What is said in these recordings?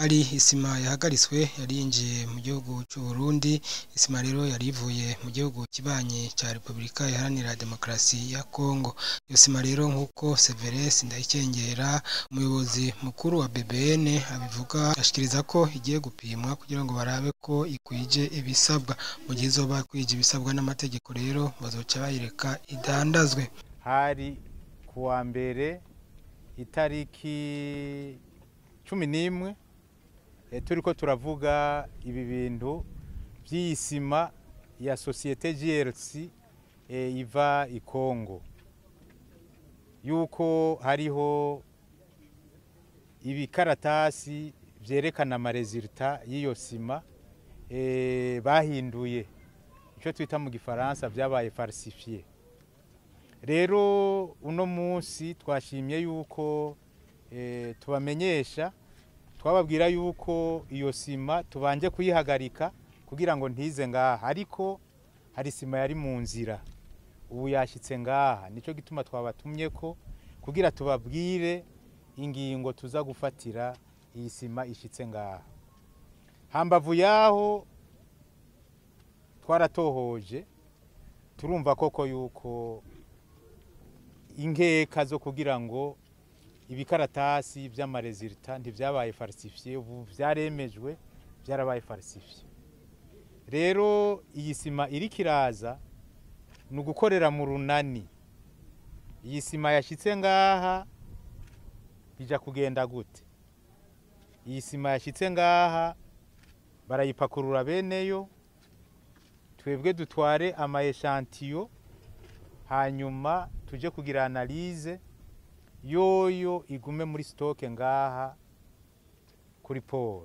hari isima yahagaritswe yari yinjiye mu gihugu cy'u Burundi isima rero yari ivuye mu gihugu kibanyi cya Repubulika Iharanira Demokarasi ya Kongo iyo sima rero nk'uko Severus Ndayikengera umuyobozi mukuru wa BBN abivuga ashikiriza ko igiye gupimwa kugira ngo barabe ko ikwije ibisabwa mu gihe izoba kwije ibisabwa n'amategeko rero bazoca bayireka idandazwe hari kuwa mbere itariki cumi n'imwe eh, turiko turavuga ibi bintu by'iyi sima ya sosiyete GLC eh, iva i Kongo yuko hariho ibikaratasi vyerekana amaresulta y'iyo sima eh, bahinduye icyo twita mu gifaransa vyabaye falsifié rero uno munsi twashimye yuko eh, tubamenyesha twababwira yuko iyo sima tubanje kuyihagarika kugira ngo ntize ngaha ariko hari sima yari mu nzira ubu yashyitse ngaha nicyo gituma twabatumye ko kugira tubabwire ingingo tuza gufatira iyi sima ishyitse ngaha hambavu yaho twaratohoje turumva koko yuko inkeka zo kugira ngo ibikaratasi by'amaresulta ntibyabaye falsifiye ubu byaremejwe byarabaye falsifiye rero iyi sima iri kiraza ni ugukorera mu runani iyi sima yashyitse ngaha bijya kugenda gute iyi sima yashyitse ngaha barayipakurura beneyo twebwe dutware ama eshantiyo hanyuma tuje kugira analize yoyo igume muri stoke ngaha kuri poro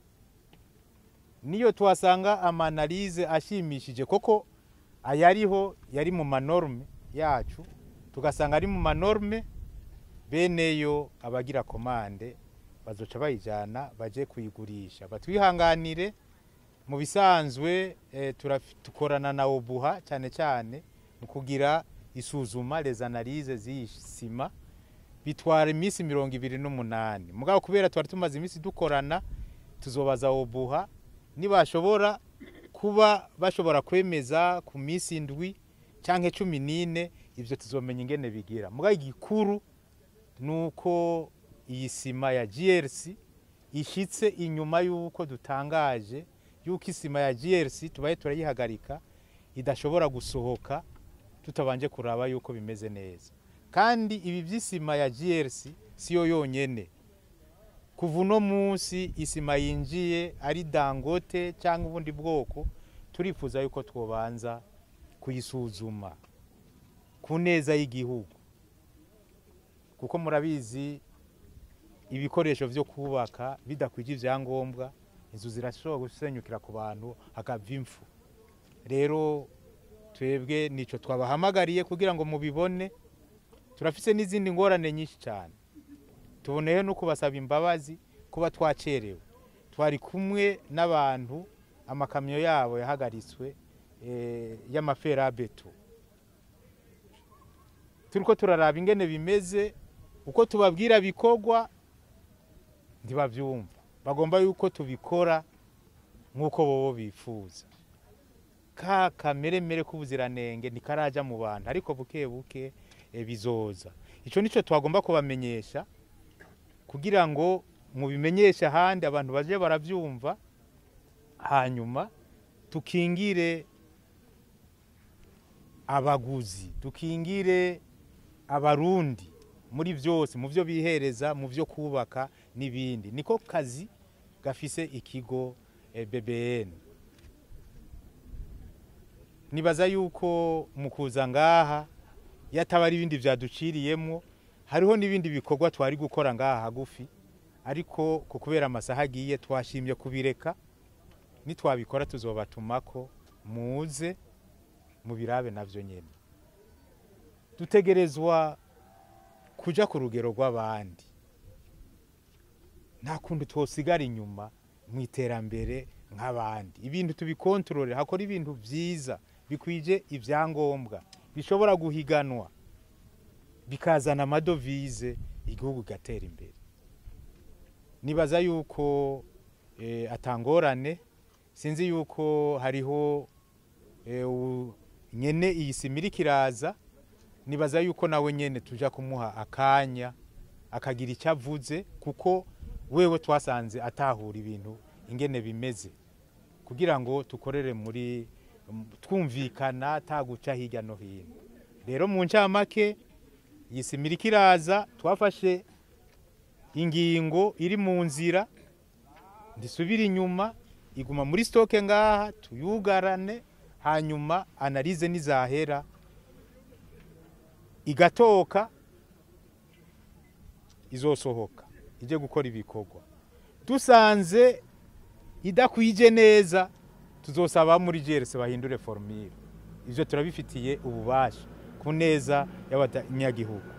niyo tuhasanga amanalize ashimishije koko ayariho yari mu manorme yacu tugasanga ari mu manorme beneyo abagira komande bazoca bayijana baje kuyigurisha batwihanganire mu bisanzwe eh, tukorana na obuha cyane cyane mu kugira isuzuma les analyses z'iyi sima bitwara iminsi mirongo ibiri n'umunani mugabo kubera twari tumaze iminsi dukorana tuzobaza obuha nibashobora kuba bashobora kwemeza ku minsi indwi cyangwa cumi n'ine ibyo tuzomenya ingene bigira mugabo igikuru ni uko iyi sima ya GLC ishyitse inyuma y'uko dutangaje y'uko isima ya GLC tubaye turayihagarika idashobora gusohoka tutabanje kuraba yuko bimeze neza kandi ibi by'isima ya GLC siyo yonyene kuva uno munsi isima yinjiye ari dangote cyangwa ubundi bwoko turifuza yuko twobanza kuyisuzuma ku neza y'igihugu kuko murabizi ibikoresho byo kubaka bidakwije ibyangombwa inzu zirashobora gusenyukira ku bantu hakava impfu rero twebwe nicyo twabahamagariye kugira ngo mubibone turafise n'izindi ngorane nyinshi cyane tuboneyeho no kubasaba imbabazi kuba twacerewe twari kumwe n'abantu amakamyo yabo yahagaritswe y'amaferabeto turi ko turaraba ingene bimeze uko tubabwira bikorwa ntibabyumva bagomba yuko tubikora nk'uko bobo bifuza ka kameremere k'ubuziranenge ntikaraja mu bantu ariko buke buke bizoza icyo nicyo twagomba kubamenyesha kugira ngo mubimenyeshe ahandi abantu baje barabyumva hanyuma tukingire abaguzi tukingire abarundi muri byose mu byo bihereza mu byo kubaka n'ibindi niko kazi gafise ikigo BBN nibaza yuko mu kuza ngaha yataba ari ibindi byaduciriyemo hariho n'ibindi bikorwa twari gukora ngaha hagufi ariko ku kubera amasaha agiye twashimye kubireka nitwabikora tuzobatumako muze mubirabe navyo nyene dutegerezwa kuja ku rugero rw'abandi nta kundi twosigara inyuma mu iterambere nk'abandi ibintu tubikontorore hakora ibintu byiza bikwije ibyangombwa bishobora guhiganwa bikazana amadovize igihugu gatera imbere nibaza yuko eh, atangorane sinzi yuko hariho eh, u- nyene iyi sima iriko iraza nibaza yuko nawe nyene tuja kumuha akanya akagira icyo avuze kuko wewe twasanze atahura ibintu ingene bimeze kugira ngo tukorere muri m- twumvikana ataguca hirya no hino rero mu ncamake iyi sima iriko iraza twafashe ingingo iri mu nzira ndisubira inyuma iguma muri stoke ngaha tuyugarane hanyuma analize nizahera igatoka izosohoka ije gukora ibikorwa dusanze idakwije neza tuzosaba muri GRC bahindure formule ivyo turabifitiye ububasha ku neza y'abanyagihugu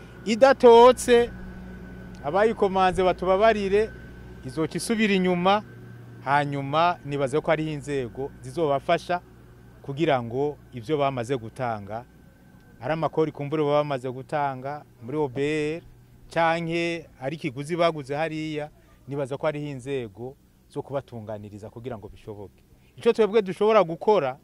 idatotse abayikomanze batubabarire izoca isubira inyuma hanyuma nibaze ko hariho inzego zizobafasha kugira ngo ibyo bamaze gutanga ari amakori kumbure baba bamaze gutanga muri OBR canke ari ikiguzi baguze hariya nibaza ko hariho inzego zo kubatunganiriza kugira ngo bishoboke icyo twebwe dushobora gukora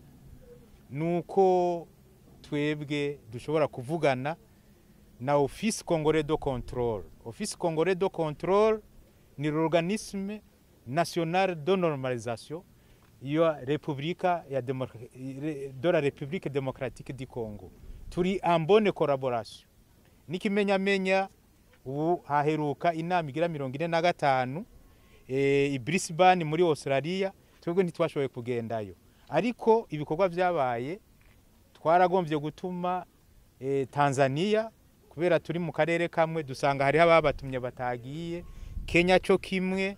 ni uko twebwe dushobora kuvugana na office congolais de contrôle office congolais de contrôle ni l'organisme national de normalisation ya repubulika ya Democ- de la république démocratique du congo turi en bonne collaboration n'ikimenyamenya ubu haheruka inama igira mirongo ine na gatanu eh, i brisbane muri australia twebwe ntitwashoboye kugendayo ariko ibikorwa byabaye twaragombye gutuma eh, tanzania kubera turi mu karere kamwe dusanga hariho ababatumye batagiye kenya cyo kimwe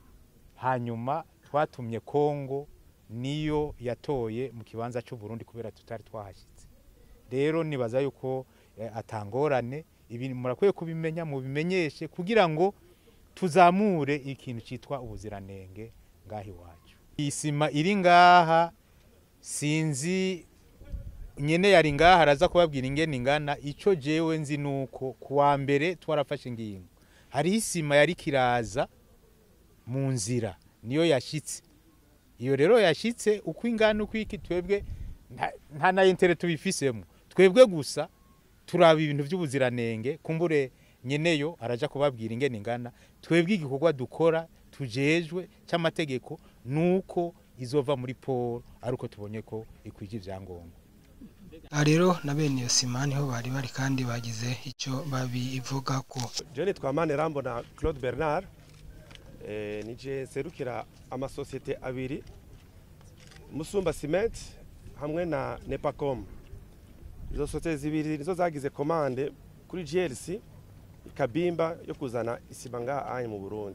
hanyuma twatumye kongo niyo yatoye mu kibanza cy'u Burundi kubera tutari twahashyitse rero nibaza yuko eh, atangorane ibi murakwiye kubimenya mubimenyeshe kugira ngo tuzamure ikintu cyitwa ubuziranenge ngaha iwacu iyi sima iri ngaha sinzi nyene yari ngaha araza kubabwira ingene ingana ico jewe nzi nuko kuwa mbere twarafashe ingingo hariho isima yari kiraza mu nzira niyo yashitse iyo rero yashitse uko ingana uko iki twebwe nta- nta na intere tubifisemo twebwe gusa turaba ibintu by'ubuziranenge kumbure nyeneyo araja kubabwira ingene ingana twebwe igikorwa dukora tujejwe cy'amategeko nuko izova muri poro ari uko tubonye ko ikwije ivyangombwa aha rero na bene iyo sima niho bari bari kandi bagize icyo babivuga ko Jewe twamane rambo na Claude Bernard eh, nije serukira amasosiyete abiri Musumba Cement hamwe na Nepacom izo sosiyete zibiri nizo zagize komande kuri GLC ikabimba yo kuzana isima ngaha anye mu Burundi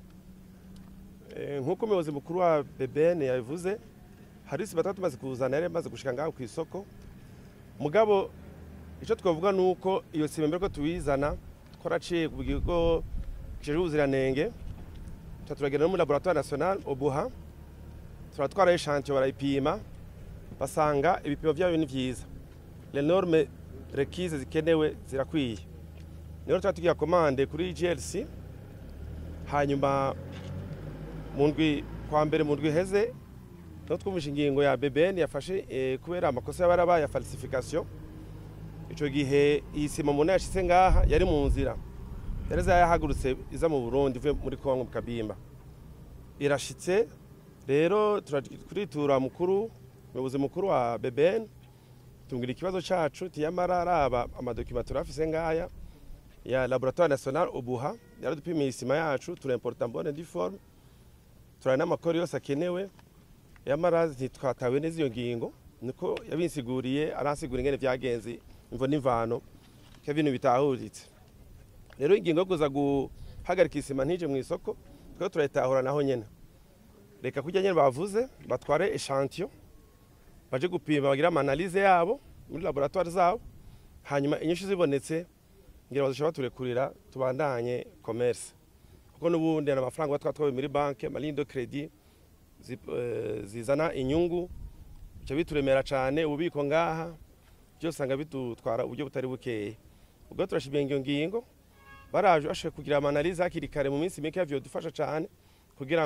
Eh, nk'uko umuyobozi mukuru wa BBN yabivuze hari isima tatu tumaze kuzana yari imaze gushika ngaho ku isoko mugabo icyo twavuga ni uko iyo sima mbere ko tuyizana twaraciye ku kigo kijejwe ubuziranenge tuba turagenda no muri laboratoire nationale obuha turatwara eshantiyo barayipima basanga ibipimo byayo ni byiza les normes requise zikenewe zirakwiye rero tuba tugiye komande kuri glc hanyuma mu ndwi kwa mbere mu ndwi iheze no twumvishe ingingo ya BBN yafashe eh, kubera amakosa y'abarabaye ya falsification ico gihe iyi sima umuntu yashitse ngaha yari mu nzira yari yahagurutse iza mu Burundi ivuye muri Kongo mu Kabimba irashitse rero turitura mukuru umuyobozi mukuru wa BBN tubwira ikibazo cacu tiyamara araba amadokima turafise ngaya ya laboratoire national ubuha yaradupimiye isima yacu turimporta mbone diforme turana n'amakori yose akenewe yamara ntitwatawe neza iyo ngingo niko yabinsiguriye aransigura ingene vyagenze imvo n'imvano ko ibintu bitahuritse rero ingingo yo kuza guhagarika isima ntije mu isoko twebwe turayitahura naho nyene reka kurya nyene bavuze batware echantiyo baje gupima bagira amanalize yabo muri laboratoire zabo hanyuma inyinshi zibonetse ngira bazoshobora baturekurira tubandanye commerce kuko n'ubundi hari amafaranga twa twawe muri banke amalini de credit zi- eh, zizana inyungu bica bituremera cyane ububiko ngaha byose usanga bidutwara uburyo butari bukeye ubwo turashimiye iyo ngingo baraje bashoboye kugira amanalize hakiri kare mu minsi mike byodufasha cyane kugira ngo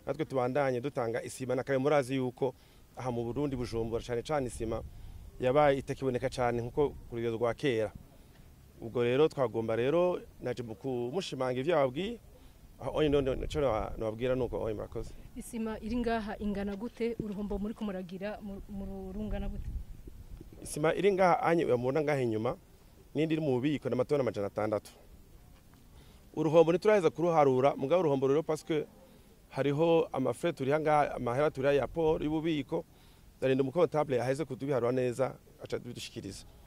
natwe tubandanye dutanga isima na kare murazi yuko aha mu Burundi bujumbura cyane cyane isima yabaye itakiboneka cyane nkuko ku rugero rwa kera ubwo rero twagomba rero naje mu kumushimangira ibyo yababwiye aho onye none nico nababwira nuko onye murakoze isima iri ngaha ingana gute uruhombo muri kumuragira mu- mu rungana gute isima iri ngaha anye mubona ngaha inyuma n'indi iri mu bubiko n'amatoni amajana atandatu uruhombo ntituraheza kuruharura mugabo uruhombo rero pasike hariho amafre turiha ngaha amahera turiha ya poro y'ububiko ndarinda umukontable aheze kudubiharura neza aca dushikiriza